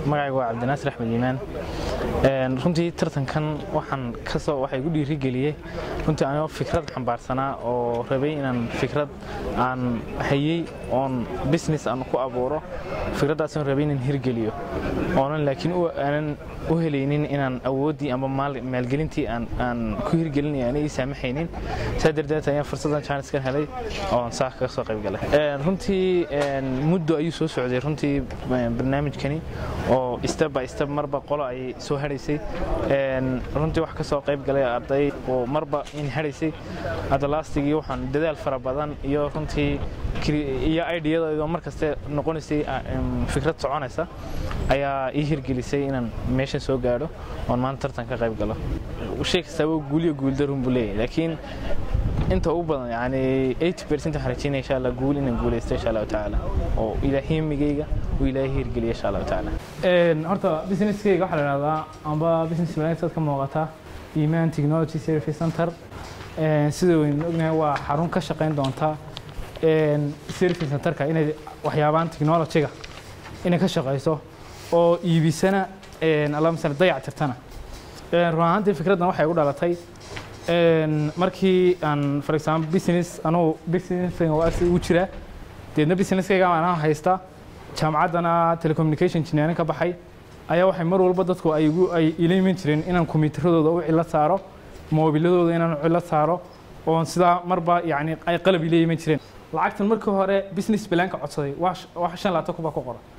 magacayga waa cabdinaasir axmed iimaan runtii tartankan waxaan kasoo waxaa igu dhiirigeliyey runtii anigoo fikrad xambaarsanaa oo rabay inaan fikrad aan hayey oon business aan ku abuuro fikraddaasaan rabay inaan hirgeliyo oonan laakiin aanan u helaynin inaan awooddii amba maalgelintii aan ku hirgelinaya aanay ii saamaxaynin saa darteed ayaan fursaddan jaaniskan helay oon saa kaga soo qayb galay runtii muddo ayuu soo socday runtii barnaamijkani oo step by step marba qolo ayay soo hadhaysay runtii wax ka soo qayb galay arday oo marba in hadhaysay hadda laastigii waxaan dadaal fara badan iyo runtii iyo ideyadooda mar kaste noqonaysay fikrad soconaysa ayaa ii hirgelisay inaan meeshan soo gaadho oon maanta tartan ka qayb galo shay kastaaba guuliyo guuldarun buu leeyahay laakiin inta ugu badan yani 80 percent waxaan rajeynaya insha allah guul inaan guulaysto insha allahu tacaala oo ilaahay migayga uu ilaahay hirgeliya insha allahu tacaala horta businesskayga waxaa la ihahdaa amba business manager ka muuqata iman technology service center sida waynu ognahay waa xarun ka shaqayn doonta service centerka inay waxyaabaan technologyga inay ka shaqayso oo iibisana alla masala dayac tirtana run ahaantii fikraddan waxay u dhalatay markii aan for example business anugu businesskayga waa agsi ugu jiraa deedna businesskayga anaa haysta jaamacaddana telecommunication engineering ka baxay ayaa waxay mar walba dadku ay igu ay ila iman jireen inaan kombiyuutaradooda u cilo saaro moobiladooda inaan u cilo saaro oon sidaa marba yacni ay qalab ila iman jireen lacagtan markii hore business planka codsaday waa waa shan labaatan kun baa ku qoran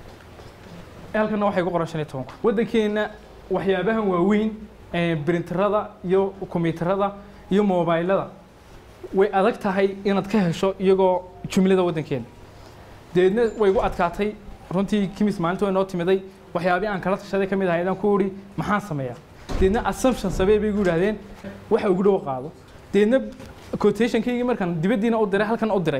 halkana waxay ku qoran shan iyo toban kun waddankeenna waxyaabahan waaweyn brinterada iyo kombiyuutarada iyo mobilada way adag tahay inaad ka hesho iyagoo jumlada waddankeena deedna way igu adkaatay runtii kimis maalinta way noo timiday waxyaabihii aan kala tashaday ka mid ahayd aan ku idhi maxaan sameeyaa deedna assumption sabee bay igu yidhaahdeen waxa ugu dhow qaado deedna quotationkaygii markaan dibaddiina u diray halkan u diray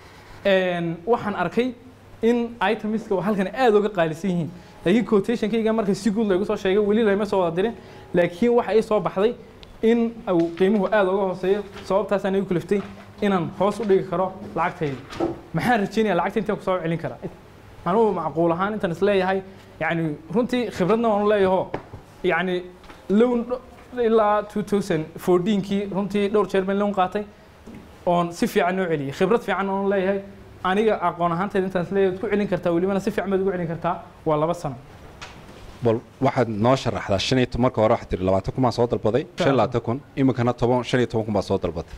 waxaan arkay in itemiska halkan aad uga qaalisan yihiin laakiin quotationkayga marka si guud laygu soo sheegay weli layma soo wada dirin laakiin waxa ii soo baxday in uu qiimuhu aad uga hooseeyo sababtaasaan igu kaliftay inaan hoos u dhigi karo lacagtayda maxaan rajeynaya lacagta intaan kusoo celin karaa anugu macquul ahaan intaan isleeyahay yani runtii khibradna waanu leeyaho yani lown ilaa 2014kii runtii dhowr jeer baan lown qaatay oon si fiican noo celiyay khibrad fiican oon leeyahay aniga aqoon ahaanteed intaan isleeyahay waad ku celin kartaa welibana si fiican baad ugu celin kartaa waa laba sano bal waxaad noo sharaxdaa shan iyo marka hore waxaad tiri labaatan kun baan soo dalbaday shan iyo labaatan kun iminkana toban shan iyo toban kun baad soo dalbatay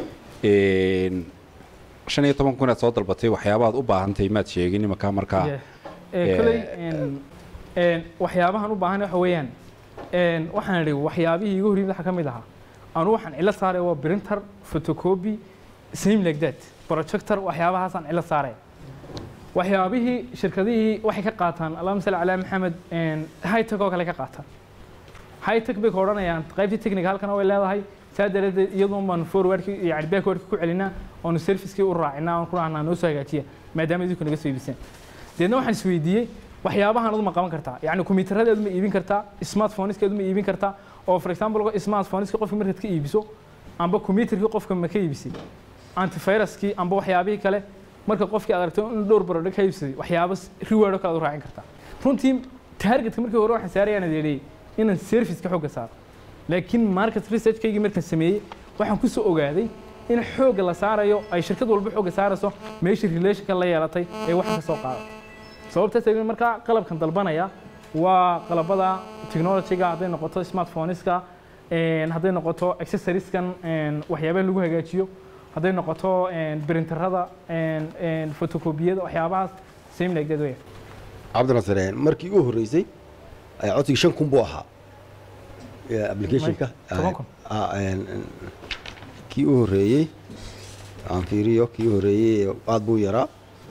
shan iyo toban kun aad soo dalbatay waxyaabaad u baahantahay maad sheegin iminka markaa koley waxyaabahan u baahan waxa weeyaan waxaan idhi waxyaabihii igu horyimid waxa ka mid ahaa anu waxaan cilo saaray waa printer photocopy same like that projector waxyaabahaasaan cilo saaray waxyaabihii shirkadihii waxay ka qaataan allahuma salli calaa maxamed hightech oo kale ka qaataan hightech bay ka odhanayaan qaybtii technical halkana way leedahay saa daradeed iyadoon baan forwardki yani backwardki ku celinaa oonu servicekii u raacinaa oon ku dhahnaa noo soo hagaajiya maadaama idinku naga soo iibiseen deedna waxaan isweydiiyey waxyaabahan aduma qaban kartaa yani kombiyuutaradeedu ma iibin kartaa smartphoneskeedu ma iibin kartaa oo for example smartphoneska qofka markaad ka iibiso amba computerkii qofka ma ka iibisay antiviruskii amba waxyaabihii kale marka qofkii aad aragto in dhowr barodho ka iibsaday waxyaabo reward oo kale aad u raacin kartaa runtii targetka markii hore waxaan saarayaan adeeliyey inaan serviceka xooga saaro laakiin market researchkaygii markaan sameeyey waxaan ku soo ogaaday in xoogga la saarayo ay shirkad walba xoogga saarayso meeshii relationka la yeelatay ee waxaan ka soo qaadatay sababtaas ayuu markaa qalabkan dalbanaya waa qalabada technologyga hadday noqoto smartphoneska hadday noqoto accessorieskan waxyaabaha lagu hagaajiyo hadday noqoto printerada photocopyada waxyaabahaas same like that way cabdinasir markii ugu horreysay codsigii shan kun buu ahaa applicationka toban kun. kii u horreeyey aan fiiriyo kii u horreeyey aad buu yaraa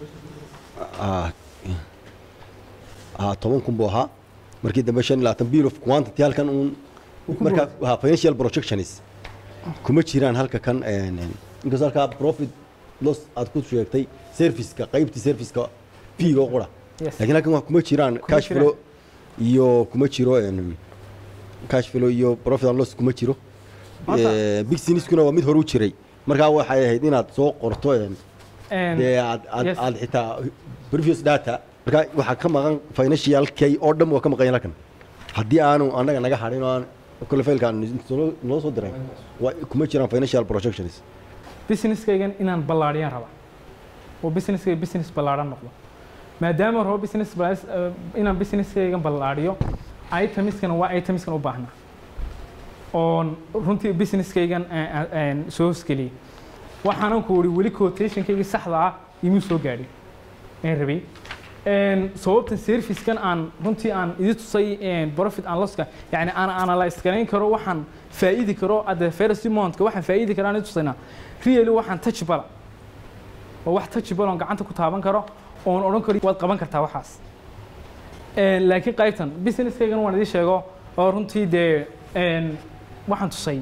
toban kun buu ahaa markii dambe shan iyo labaatan bill of quantity halkan uun markaa waa financial projections kuma jiraan halka kan inkastoo halkaa profit loss aad ku sheegtay serviceka qaybtii serviceka fiiga oo qura Yes. laakiin halkan waa kuma jiraan cash jiraan. flow iyo kuma jiro cash flow iyo profit and loss kuma jiro Maanta- Eh, big siniskuna waa mid hore u jiray markaa waxay ahayd inaad soo qorto em, And- dee aad aad yes. aad xitaa previous data marka waxaa ka maqan financialkay oo dhan waa ka maqan yahay halkan haddii aanu annaga naga hadhin oo aan kole faylka aan noo- noo soo diray waa kuma jiraan financial projections businesskaygan inaan ballaadhiyaan rabaa oo businesskayga business ballaadhan noqdo maadaama rabo business bala- eh, inaan businesskaygan ballaadhiyo itemiskana waa itemiskan u baahnaa oon runtii businesskaygan eh, eh, eh, soo hosgeliyey waxaanan ku wuri weli quotationkaygii saxda ah imuu soo gaadhin aan rabay Een, sababtan servicekan aan runtii aan idi tusay een, profit and losska yani aan analyze garayn karo waxaan faa'iidi karo at the first monthka waxaan faa'iidi karo aan idi tusaynaa really waxaan touchable waa wax touchable oon gacanta ku taaban karo oon odhan karo waad qaban kartaa waxaas Een, laakiin qaybtan businesskaygan waan idin sheego oo runtii dee een, waxaan tusay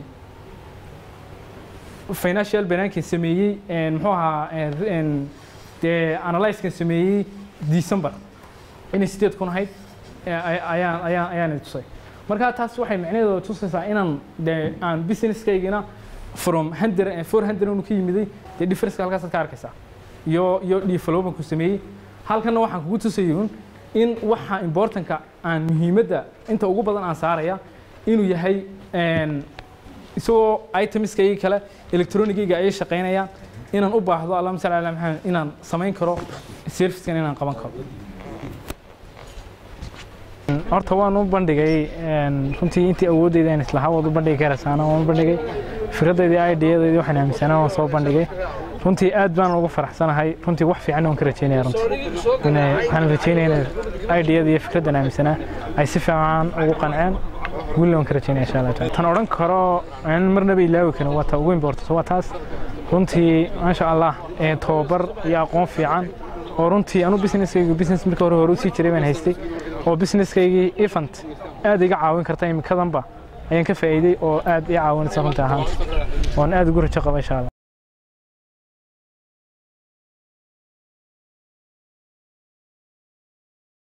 financial banankin sameeyey een, muxuu ahaa een, een, dee analysekan sameeyey december inay sideed kun ahayd ee, ay- ayaan ayaan ayaan idin tusay marka taas waxay micnaheedu tusaysaa inaan dee aan businesskaygina from hundred four hundred unu ka yimiday dee differenceka halkaasaad ka arkaysaa iyo iyo developmentku sameeyey halkanna waxaan kugu tusayun in waxa importantka aan muhiimadda inta ugu badan aan saaraya inuu yahay een, isagoo itemiskayga kale electronigayga ayay shaqaynayaan inaan u baahdo allahuma salli ala maxamed inaan samayn karo servicekan inaan qaban karo horta waan u bandhigay een, runtii intii awoodeyda aan islahaa waad u bandhigi karaysaana waan u bandhigay fikradeydii ideyadeydii waxaan aaminsanaa waan soo bandhigay runtii aad baan ugu faraxsanahay runtii wax fiican waan ka rajeynaya runtii Inay- waxaan rajeynaya in ideyada iyo fikraddan aaminsanaa ay si fiican ugu qanceen wili waan ka rajeynaya insha allah taala tan odhan karo aan marnaba ilaawi karin waa ta ugu importance waa taas runtii maasha allah ee tababar iyo aqoon fiican oo runtii anu businesskaygu business marka hore hore usii jiray baan haystay oo businesskaygii event aad iga caawin karta imikadanba ayaan ka faa'iiday oo aad ii caawinaysa runtii ahaanta oon aad ugu rajo qaba insha allah